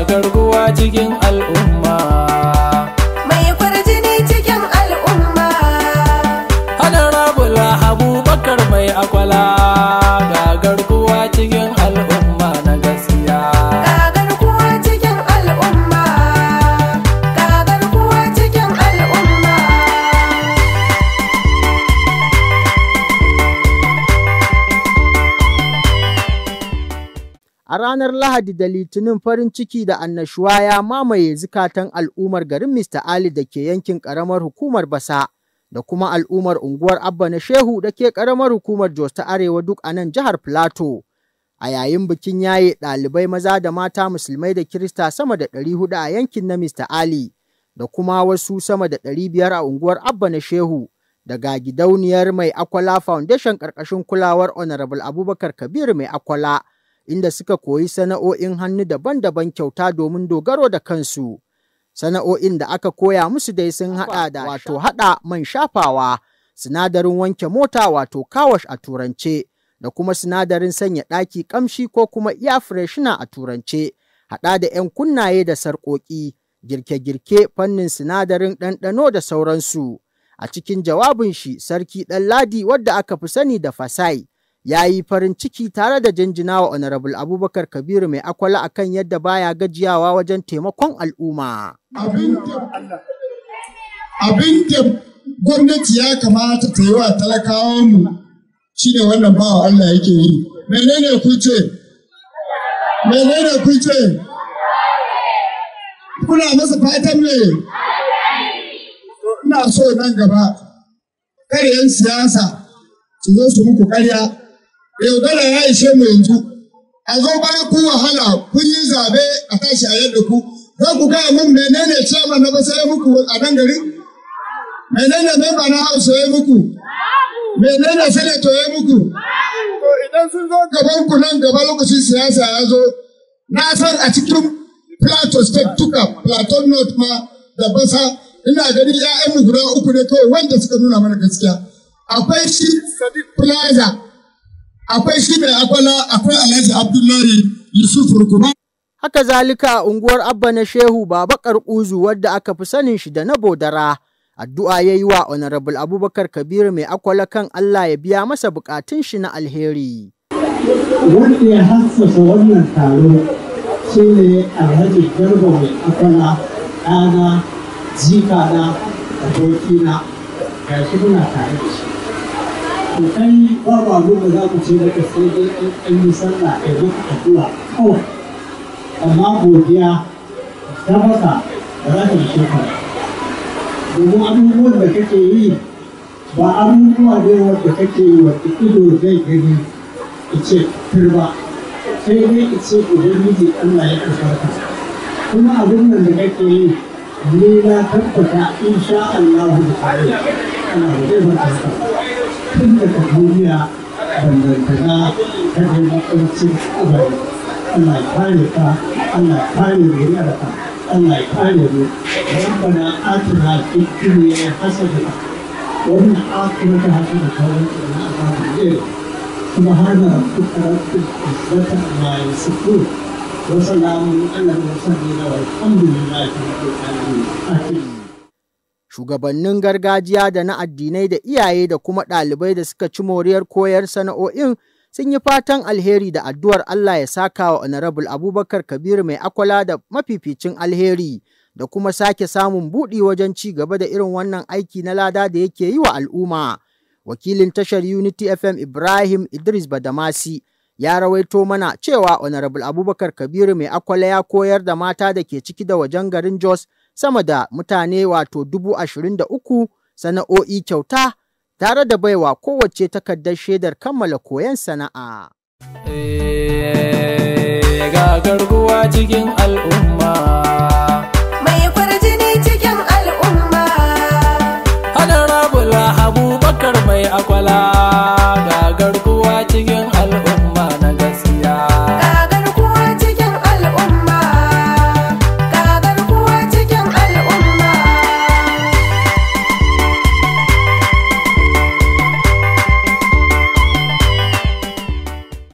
garkuwa cikin al'umma mai kwarjini cikin al'umma hana rabula abubakar mai akwala ga garkuwa cikin al'umma na gaskiya gagar kuwa cikin al'umma gagar kuwa cikin al'umma A ranar Lahadi da Litinin farin ciki da annashuwa ya mamaye zukatan al'ummar garin Mr. Ali da ke yankin ƙaramar hukumar Basa da kuma al'ummar unguwar Abba na Shehu da ke ƙaramar hukumar Jos ta Arewa duk a nan jihar Filato. A yayin bikin yaye ɗalibai maza da mata musulmai da Kirista sama da ɗari hudu a yankin na Mr. Ali da kuma wasu sama da ɗari biyar a unguwar Abba na Shehu daga gidauniyar Mai Akwala Foundation ƙarƙashin kulawar Honorable Abubakar Kabir Mai Akwala. inda suka koyi sana'o'in hannu daban-daban kyauta domin dogaro da kansu. Sana'o'in da aka koya musu dai sun haɗa da wato haɗa man shafawa, sinadarin wanke mota wato kawash a turance, da kuma sinadarin sanya ɗaki ƙamshi ko kuma iya freshener a turance, haɗa da 'yan kunnaye da sarƙoƙi, girke-girke fannin sinadarin ɗanɗano da sauransu. A cikin jawabin shi, Sarki Ɗanladi wadda aka fi sani da Fasai, ya yi farin ciki tare da jinjina wa honorable abubakar kabiru mai akwala akan yadda baya gajiyawa wajen taimakon al'umma abin da gwamnati ya kamata ta yi wa talakawanmu shi ne wannan bawa Allah yake yi menene ku ce menene ku ce kuna masa fatan me ina so nan gaba kar 'yan siyasa su zo su muku karya yaudara ya ishe mu yanzu a zo bayan kun wahala kun yi zabe a tashi a yadda ku za ku gaya mun menene chairman na basa ya muku a nan garin menene memba na hausa ya muku menene senator ya muku to idan sun zo gaban ku nan gaba lokacin siyasa ya zo na san a cikin plateau state tuka plateau north ma da basa ina ganin 'ya'yanmu guda uku ne kawai wanda suka nuna mana gaskiya akwai shi sadiq plaza akwai shi mai akwala akwai alhaji abdullahi yusuf rukuba haka zalika a unguwar abba na shehu baba karkuzu wadda aka fi sanin shi da na bodara addu'a ya yi wa honorable abubakar kabiru mai akwala kan allah ya biya masa bukatun shi na alheri wanda ya hassasa wannan taro shi ne alhaji garba mai akwala ɗana jikana abokina ga shi muna tare da shi to kai babu abin da za mu ce maka sai dai in an yi sallah a yi maka addu'a kawai amma godiya ta maka ba za ta ishe ka ba. domin abubuwan da kake yi ba abubuwa ne wanda kake yi wanda ido zai gani ice turba sai dai ice ubangiji Allah ya albarka kuma abin nan da kake yi ni na tabbata insha Allah da kare ana da zai maka haka tun daga duniya dangantana ta da makwancin ubari Allah ya kare ka Allah ya kare zuriyarka Allah ya kare mu ربنا آتنا في الدنيا حسنة ومن الآخرة حسنة وقنا عذاب النار سبحان ربك رب العزة عما يصفون وسلام على المرسلين والحمد لله رب العالمين آمين shugabannin gargajiya da na addinai da iyaye da kuma ɗalibai da suka ci moriyar koyar sana'o'in sun yi fatan alheri da addu'ar Allah ya saka wa Honorable Abubakar Kabiru mai akwala da mafificin alheri da kuma sake samun buɗi wajen ci gaba da irin wannan aiki na lada da yake yi wa al'umma. Wakilin tashar Unity FM Ibrahim Idris Badamasi ya rawaito mana cewa Honorable Abubakar Kabiru mai akwala ya koyar da mata da ke ciki da wajen garin Jos sama da mutane wato dubu ashirin da uku sana'o'i kyauta tare da baiwa kowace takardar shaidar kammala koyon sana'a. Eh, ga garkuwa cikin al'umma mai kwarjini cikin al'umma hana rabula abubakar mai akwala